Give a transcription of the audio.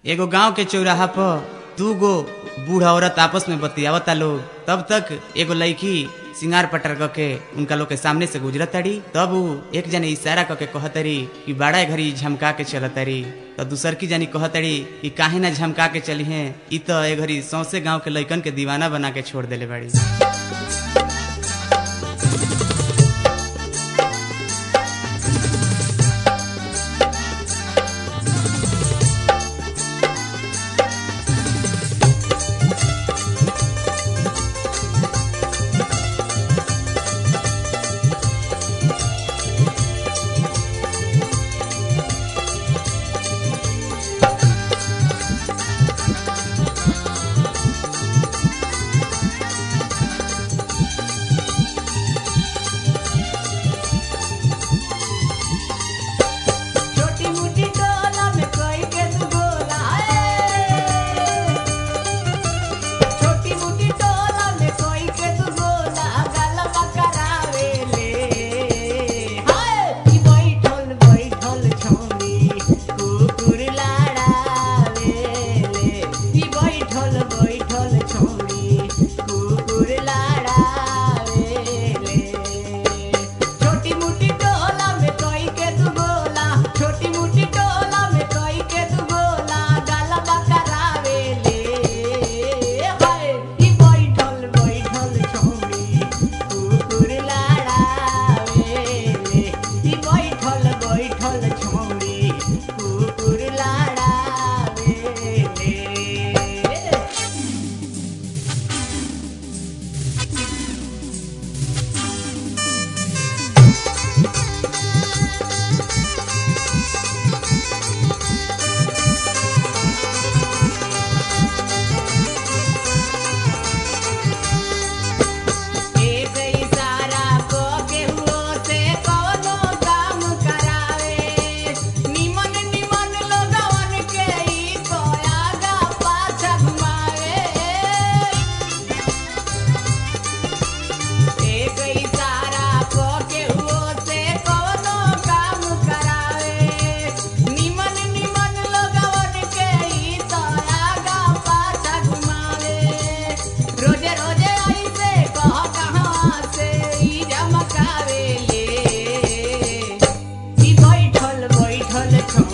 एगो गांव के चौराहा पर दू गो बूढ़ औरत आपस में बतियावता लोग तब तक एगो लड़की सिंगार पटर क के उनका लोग के सामने से गुजरत तारी तब उ एक जने इशारा क के कहतरी कि बड़ा घड़ी झमका के चलतरी तो दूसर की जानी कहतरी कि काहे ना झमका के चली हैं इ तो ए घड़ी सौसे गांव के लइकन के दीवाना बना के छोड़ देले बाड़ी छोटी मोटी टोला में कोई के तू गोला है छोटी मोटी टोला में कोई के तू गोला गलबा करावे ले हाय ई बैठल बैठल छौरी कुकुर लाड़ावे ले ई बैठल बैठल छौरी कुकुर लाड़ावे ले छोटी मोटी टोला में कोई के तू गोला छोटी मोटी टोला में कोई के तू गोला गलबा करावे ले हाय ई बैठल बैठल छौरी कुकुर लाड़ावे ले ई बैठल बैठल छौरी कुकुर लाड़ावे ले एक इशारा को केहू से कोनो काम करावे निमन निमन लोगवन के ई तो आगा पाछा घुमावे एक इशारा को केहू से कोनो काम करावे निमन निमन लोगवन के ई तो आगा पाछा घुमावे रोजे रोजे ऐसे कह कहाँ से ई झमकावे ले ई बैठल बैठल छौ